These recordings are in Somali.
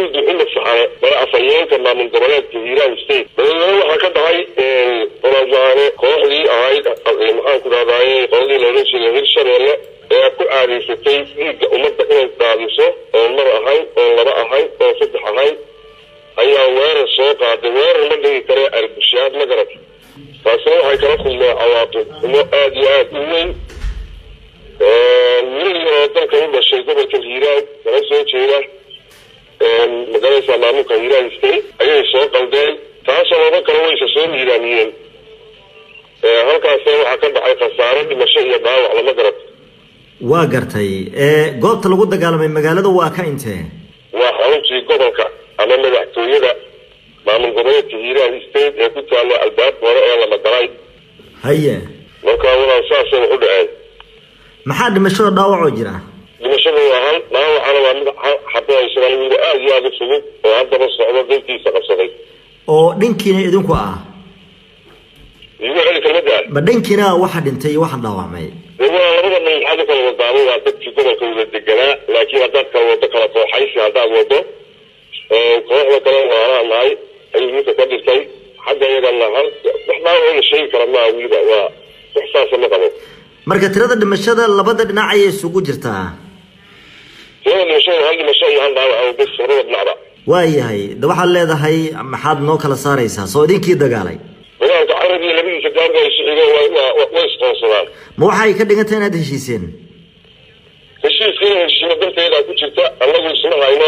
maxamuud maxamed saxane mada afhayeenka maamul goboleedka hiiraan state dabadeedna waxaa ka dhacay oladaane kooxdii ahayd maxaan ku dhahdaye qoladii loola jeeda hirshabeelle ee ku aadaysatay dhiigga ummadda inay daadiso oo mar ahayn oo laba ahayn oo saddex ahayn ayaa weerar soo qaaday weerar ma dhigi karee arbushaad ma garat taasina waxay kala kulmeen cawaaqib xumo aada iyo aada u weyn wiil yaroo dalka u dhashay gobolka hiiraan kala soo jeeda magalaysa maamulka hiiraan state ayay soo qaldeen taasoo laba kale waysa soo miiraamiyeen halkaasna waxaa ka dhacay khasaaro dhimasho iyo dhaawac lama garat waa gartay goobta lagu dagaalamay magaalada waa ka intee waa xaruntii gobolka ama madaxtooyada maamul goboleedka hiiraan state ee ku taalla albaabka hore ee lama galay haye markaa walaan saasay wax u dhaceen maxaa dhimashada dhaawacoo jira dhimashada waa hal dhaawacana waa mid xaboaysadan wiil aada iyo aada u fudud oo haddaba socdo dalkiisa qabsaday oo dhankiina idinku ah igu celi kelmada ma dhankiina waxa dhintay iyo waxa dhaawacmay de waa labada dhan maxaad u kala wadaamay waa dadkii gobolka wada deganaa laakiin haddaad kala wado kala kooxaysi haddaad wado kooxda kale waalaha nahay ayuu ninka ka dhintay xagga iyagana hal wax dhaawac la sheegi kara maa weliba waa wax saasa ma qabo marka tirada dhimashada labada dhinac ayay isugu jirtaa tirada dhimashada hal dhimasho iyo hal dhaawac oo bes labada dhinacba waayahay de waxaad leedahay maxaad noo kala saaraysaa soo idinkii dagaalay dagaalka carab iyo labadiisa gaarba ay socdeen way isqoonsadaan ma waxay ka dhigan tahay inaad heshiiseen heshiiska in heshiimo darteedaa ku jirta annagu isma hayno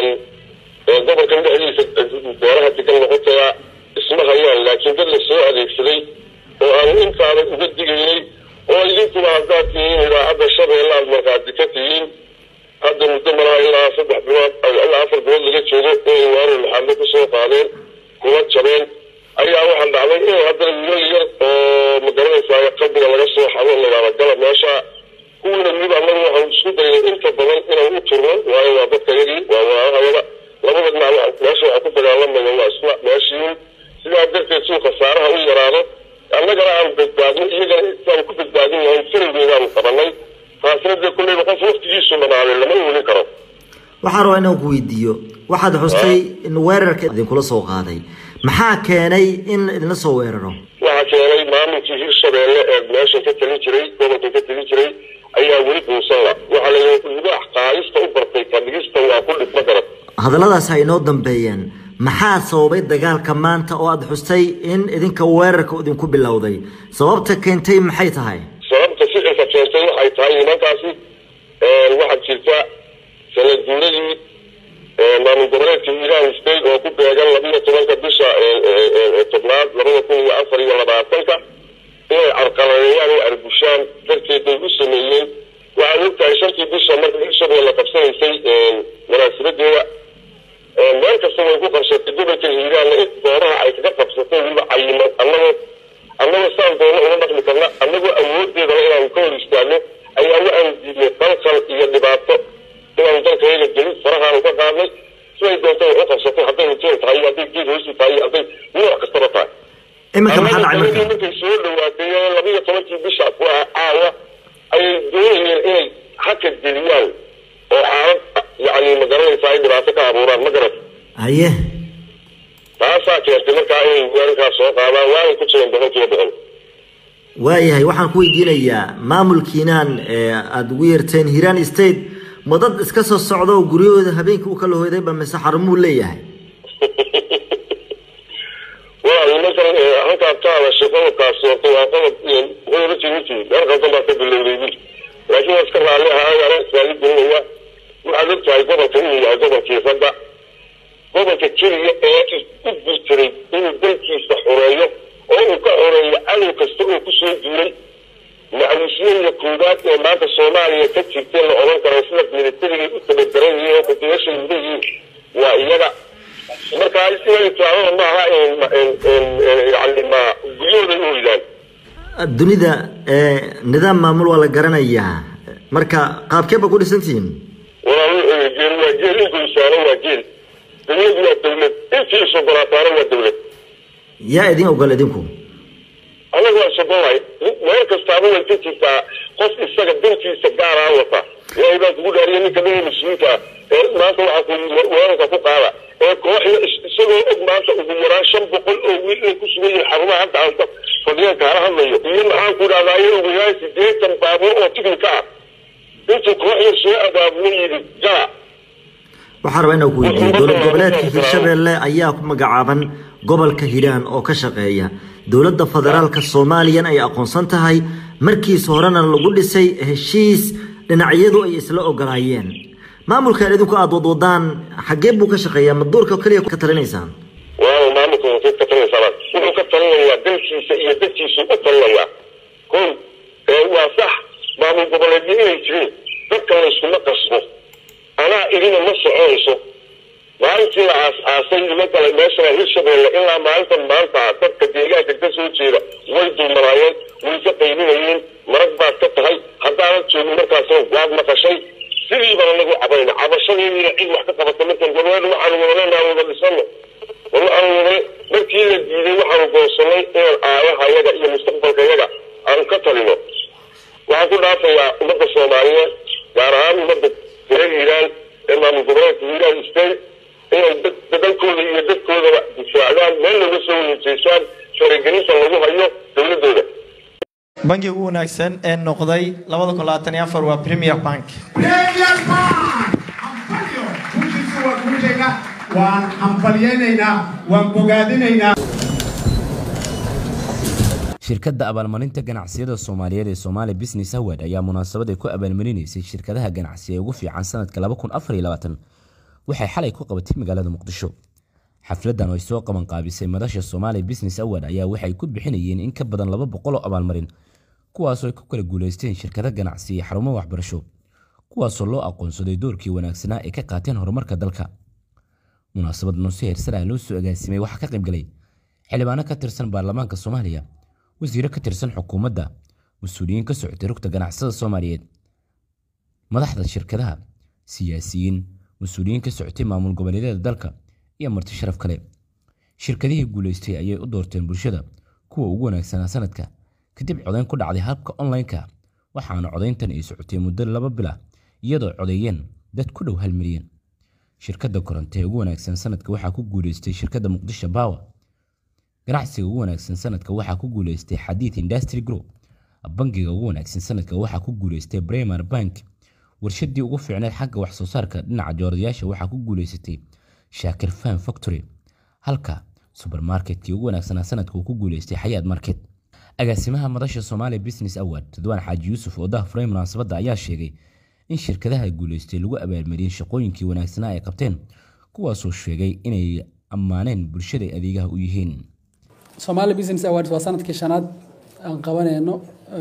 gobolkan dhexdiisa beeraha degan noqotaya isma hayaan laakiin dad la soo adeegsaday oo aan intaada uga digaynay oo idinkuba haddaad tihiin idaacadda shabeelle aad markhaati ka tihiin hadda muddo malaha ilaa saddex bilood ilaa afar bilood laga joogo inay waarar maxaadle kusoo qaadeen kuma jabeen ayaa waxaa dhacday in haddana wiilal yar oo magaranaysaa qalbiga laga soo xado ladaada gala meesha kuwiina weliba annagu waxaan isku daynay inta badan inaan u turno waayo waa dadka yagii waa waahayada labada dhinac meesha waxaa ku dagaalamaya waa isla meeshiin sidaa darteed suu khasaaraha u yaraado annagana aan badbaadno iyagana intaan ku badbaadin lahayn farowgeedaan qabanay taasina dee kulleyba qof waftigiisu dhamaaday lama oolin karo waxaan rabaa inaan ku weydiiyo waxaad xustay in weerarka idinkula soo qaaday maxaa keenay in idinla soo weeraro waxaa keenay maamulkii hirshabeelle ee meeshan ka talin jiray gobolkan ka talin jiray ayaa weli buusan la waxaa la libaax qaadista u bartay kadhigista waa ku dhib ma garad hadalladaas ay inoo dambeeyeen maxaa sababay dagaalka maanta oo aada xustay in idinka weerarka idinku bilowday sababta keentay maxay tahay sababta ficilka keentay waxay tahay nimankaasi waxaad jirta sanad guuradii maamul goboleedka hiiraan state oo ku beegan labiyo tobanka bisha tobnaad labada kun iyo afar iyo labaatanka inay carqaladeeyaan ay arbushaan darteed bay u sameeyeen waxaad ogtahay shantii bisha marka hirshabeelle qabsanaysay munaasibadeeda meel kasta way ku qabsatay gobolka hiiraanna in goobaha ay kaga qabsatay weliba cayiman annagoo annagoo saan doona uma dhaqmi karna annagoo awoodeedana inaanu ka hor istaagno ayaa waxaanu diidnay dalkal iyo dhibaato inaanu dalkayaga gelin farahaanu ka qaadnay siday doonta wax u qabsatay hadday hujeen tahay hadday geed hoosi tahay hadday nooc kastaba tahay iminka maxaa dhacay marka markay soo dhawaatay labiyo tobankii bisha waa caawa ayay doonayeen inay haka geliyaan oo xaalad yani magaranaysa ay dhibaato ka abuuraan ma garat haye taasaa keentay markaa inay weerarkaas soo qaadaan waanay ku jireen boqolkiiba boqol waayahay waxaan ku weydiinayaa maamulkiinaan aada ugu yeerteen hiiraan state ma dad iska soo socda oo guryahooda habeenkii u kala hoydayba mise xarumuu leeyahay waa nimankan halkaad ka hadashay qodobkaasi horta waa qodob qodoba jirinti meel qaldan baa ka bilowday wiil laakiin waa iska raalli ahaayana israali gelinaya waxaad og tahay gobolka inuu yahay gobolkii ragga gobolka keliya ee u gurtiray inuu dalkiisa xoreeyo oo uu ka xoreeyo cadow kasta oo kusoo duulay macwisiyada koowaad ee maanta soomaaliya ka jirtee la odhan karo sida milatarigay u tababaran yihiin oo kudigasha mudayihiin waa iyaga marka inay taabada maaha yani ma guryahooda u hoydaan dunida nidaam maamul waa la garanayaa marka qaabkee ba ku dhisantihiin waa geel waa geel inkuisaano waa geel dawlad waa dawlad intii isogolaataana waa dawlad yaa idin ogol idinku anaga waa isogolay meel kastaaba way ka jirtaa qof isaga dantiisa gaaraa wata ilaahay baa kugu dhaariya ninka dhan mas-uulka ee maanta waxaa ku weerarka ku qaada ee kooxda isagoo og maanta ugu yaraan shan boqol oo wiil ay ku sugan yihiin xarumaha hadda aan fadhiyan kaala hadlayo iyo maxaan ku dhahdayo ugu yaraan sideetan baabuur oo tiknika ah intuu kooxda soo abaabulo yidhi gala waxaan rabaa inaan ku weydiiyo dowlad goboleedka hirshabeelle ayaa ku magacaaban gobolka hiiraan oo ka shaqeeya dowladda federaalka soomaaliyan ay aqoonsan tahay markiis horena lagu dhisay heshiis dhinacyadu ay isla ogolaayeen maamulkan idinku aada wadwadaan xaggee buu ka shaqeeyaa ma duurka keliya ka talinaysaan waaw maamulka wuxuu ka talinaysaa wuxuu ka talinayaa dalkiisa iyo dadkiisu u talinayaa ko waa sax maamul goboleedyo inay jirin dadka layskuma qasbo anaa idina ma soconayso maalintii la aas-aasay nimankale meeshana hirshabeelle ilaa maalintan maanta dadka deegaanka ka soo jeeda way dulmanaayeen way ka qaybinayeen marag baad ka tahay haddaanan joogin markaas waad maqashay sidii baan anagu cabayna cabashadeediina cid wax ka qabata markan goboleed waxaanu wadaleenaa wada dhisano wala aanu wada markii la diiday waxaanu goonsanay inaan aayahayaga iyo mustaqbalkayaga aanu ka talino waxaan ku dhaafayaa ummadda soomaaliyeed gaar ahaan ummadda reer hiiraan ee maamul goboleedka hiiraan state inay dalkooda iyo dadkoodaba difaacdaan meel laga soo wadajeysaan faragelinta lagu hayo dowladooda bangiga ugu wanaagsan ee noqday labada kun labaatan iyo afar waa premier bank Premier Bank! Hambalyo! Guushiisu waa guushayna waan hambalyaynaynaa waan bogaadinaynaa shirkadda abaalmarinta ganacsiyada soomaaliyeed ee Somali Business Award ayaa munaasabad ay ku abaalmarinaysay shirkadaha ganacsi ee ugu fiican sanadka 2024 waxay xalay ku qabatay magaalada Muqdisho xafladan oo ay soo qaban qaabisay madasha Somali Business Award ayaa waxay ku bixinayeen in ka badan 200 oo abaalmarin kuwaas oo ay ku kala guuleysteen shirkadaha ganacsi iyo xarumo waxbarasho kuwaas oo loo aqoonsaday doorkii wanaagsanaa ee ka qaateen horumarka dalka munaasabad noo heersanaa loo soo agaasimay waxaa ka qayb galay xildhibaano ka tirsan baarlamaanka Soomaaliya wasiiro ka tirsan xukuumadda mas-uuliyiin ka socotay rugta ganacsada soomaaliyeed madaxda shirkadaha siyaasiyiin mas-uuliyiin ka socotay maamul goboleedyada dalka iyo marti sharaf kale shirkadihii guuleystay ayay u doorteen bulshada kuwa ugu wanaagsanaa sanadka kadib codayn ku dhacday habka online-ka waxaana codayntan ay socotay muddo laba bil ah iyadoo codeeyeen dad ku dhow hal milyan shirkadda koronto ee ugu wanaagsan sanadka waxaa ku guuleystay shirkadda muqdisho power ganacsiga ugu wanaagsan sanadka waxaa ku guuleystay xadiid industry group bangiga ugu wanaagsan sanadka waxaa ku guuleystay bremer bank warshadii ugu fiicneed xagga wax soo saarka dhinaca jooradayaasha waxaa ku guuleysatay shaakir fan factory halka subermarketkii ugu wanaagsanaa sanadka uu ku guuleystay xayaad market agaasimaha madasha Somali Business Award Ridwaan Xaaji Yuusuf oo daahfuray munaasabadda ayaa sheegay in shirkadaha guuleystay lagu abaalmariyay shaqooyinkii wanaagsanaa ay qabteen kuwaasoo sheegay inay ammaaneen bulshada ay adeegaha u yihiin Somali Business Awards waa sanadkii shanaad aan qabanayno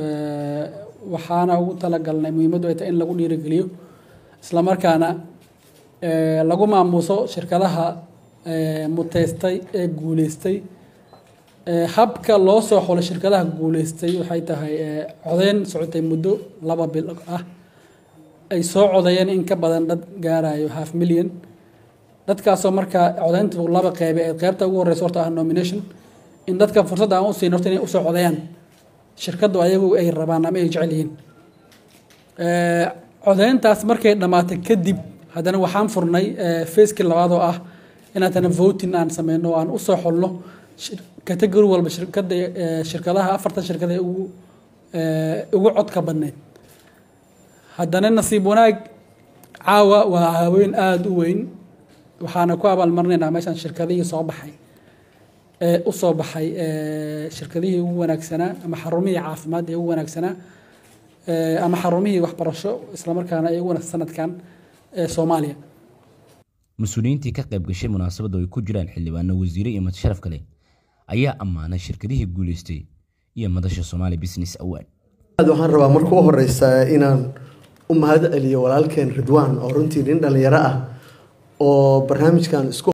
waxaana ugu talagalnay muhiimaddu ay tahay in lagu dhiirigeliyo isla markaana lagu maamuuso shirkadaha muteystay ee guuleystay habka loo soo xulo shirkadaha guuleystay waxay tahay codeyn socotay muddo laba bil ah ay soo codeeyeen in ka badan dad gaarayo half million dadkaasoo markaa codeyntu laba qeybe ee qeybta ugu horeysa horta ah nomination in dadka fursad aan u siin horta inay usoo codeeyaan shirkaddu ayagu ay rabaan ama ay jecel yihiin codeyntaas markay dhammaatay kadib haddana waxaan furnay facekii labaad oo ah in haddana voting aan sameyno oo aan usoo xulno category walba shirkada shirkadaha afartan shirkada ee ugu ugu codka badneyd haddana nasiib wanaag caawa waa haween aada u weyn waxaana ku abaalmarinaynaa meeshan shirkadihii soo baxay ee u soo baxay shirkadihii ugu wanaagsanaa ama xarumihii caafimaad ee ugu wanaagsanaa ama xarumihii waxbarasho islamarkaana ee ugu wanaagsan sanadkan ee soomaaliya mas-uuliyiintii ka qayb gashay munaasabadda ay ku jiraan xildhibaano wasiire iyo madsharaf kale ayaa ammaanay shirkadihii guuleystay iyo madasha Somali Business Award aad waxaan rabaa marka u horeysa inaan u mahad celiyo walaalkeen Ridwaan oo runtii nin dhalinyaro ah oo barnaamijkan isku